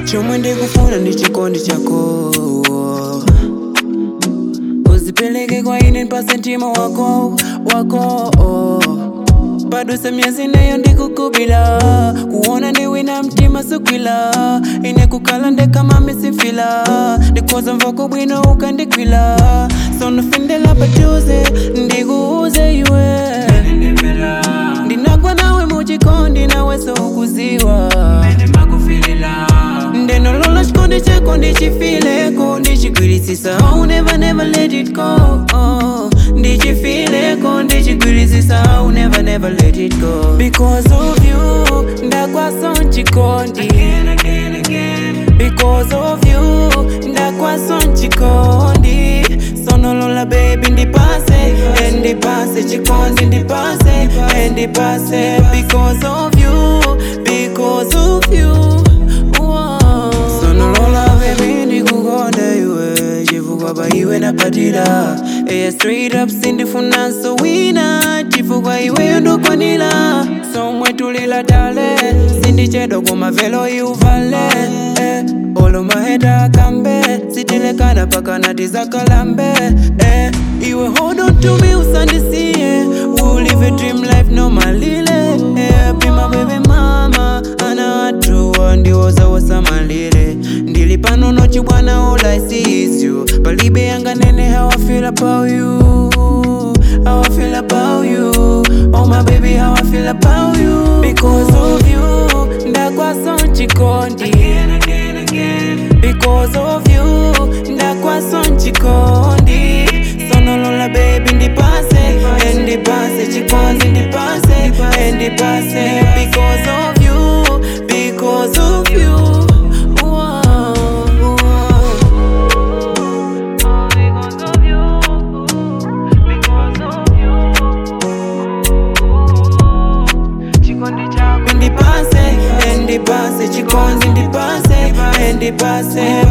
chomwe ndikufuna ndi chikondi chako uzipeleke kwa ine nipase mtima wako wako paduse myezi neyo ndikukubila kuona ndiwina mtima sukwila ine kukala ndekama misifila ndikoza mvoko bwino ukandikwila sonofindela patuze ndikuuze iwe ndinagwa nawe muchikondi nawe soukuziwa ndenolola chikondi chako ndichifileko ndichigwirisisa oh, never never let it go oh, ndichifileko ndichigwirisisa oh, never never let it go because of you ndakwaso nchikondi because of you ndakwaso nchikondi sonolola baby ndipase ndipase chikondi ndipase ndipase because of you because of you Wow. sonolola baby ndikukonda iwe chifukwa pa iwe napatira eya straight up sindifunanso wina chifukwa iweyo ndokwanira somwe tulila tale sindichedwa kumavelo iuvale eh. olo maheta akambe sitilekana pakana tizakalambe eh. iwe hold on to me usandisiye we'll live a dream life no malile eh. be my baby mama ana atuwa ndiwoza wasamalire ndili pano nochi bwana all I see is you palibe yanga nene how I feel about you how I feel about you oh my baby how I feel about you because of you ndakwaso nchikondi because of you ndakwaso nchikondi sonolola baby ndipase ndipase chikondi ndipase ndipase because of you because of you Wow, wow. ndipase ndipase chikondi ndipase ndipase